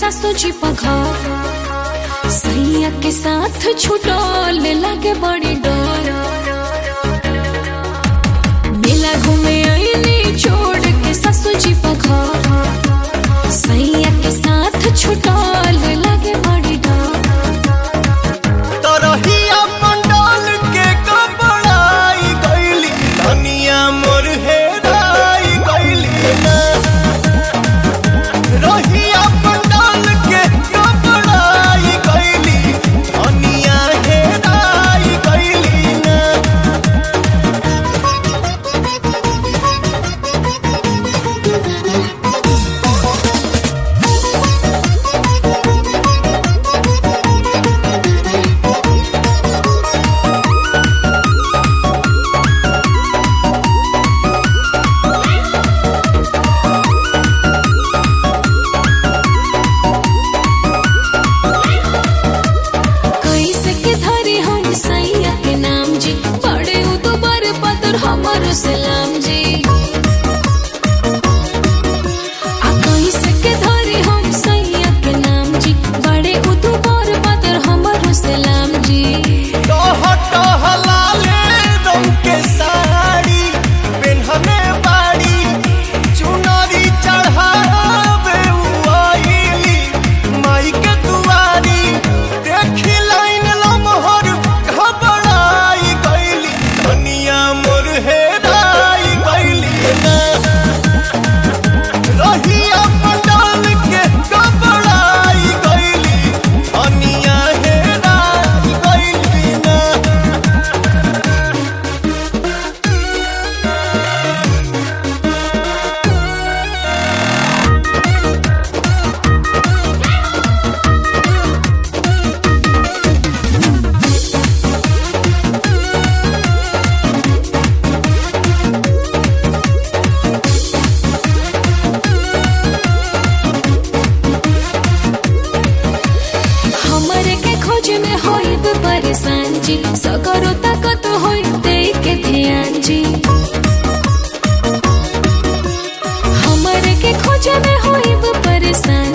सासू जी पघर सैया के साथ छुटल लागे बड़ी डर मेला घूमे आईनी छोड़ के सासू जी पघर सैया के साथ छुटल लागे बड़ी डर तरहिया मंडल के कपड़ाई गईली धनिया मोर हेराई गईली ना रहिया मंडल के कपड़ाई गईली धनिया हेराई गईली ना कैसे के धरे हम सैया के नाम जी पड़े उ दुबर पतर हमर सलाम जी आ कैसे के धरे हम सैया के नाम जी बड़े उ दुबर पतर हमर सलाम जी टह टह लाले रंग के साड़ी पेन्हने बाड़ी चुनरी चढ़ावे उआइली माई के दुआरी देखी लाइन लमहर घबराई गईली धनिया मोर हेराई गईली ना रहिया मंडल के घबराई गईली धनिया हेराई गईली ना हमरे के खोज में होइब परेशान जी सगरो ताकत होई दे के ध्यान जी हमरे के खोज में होइब परेशान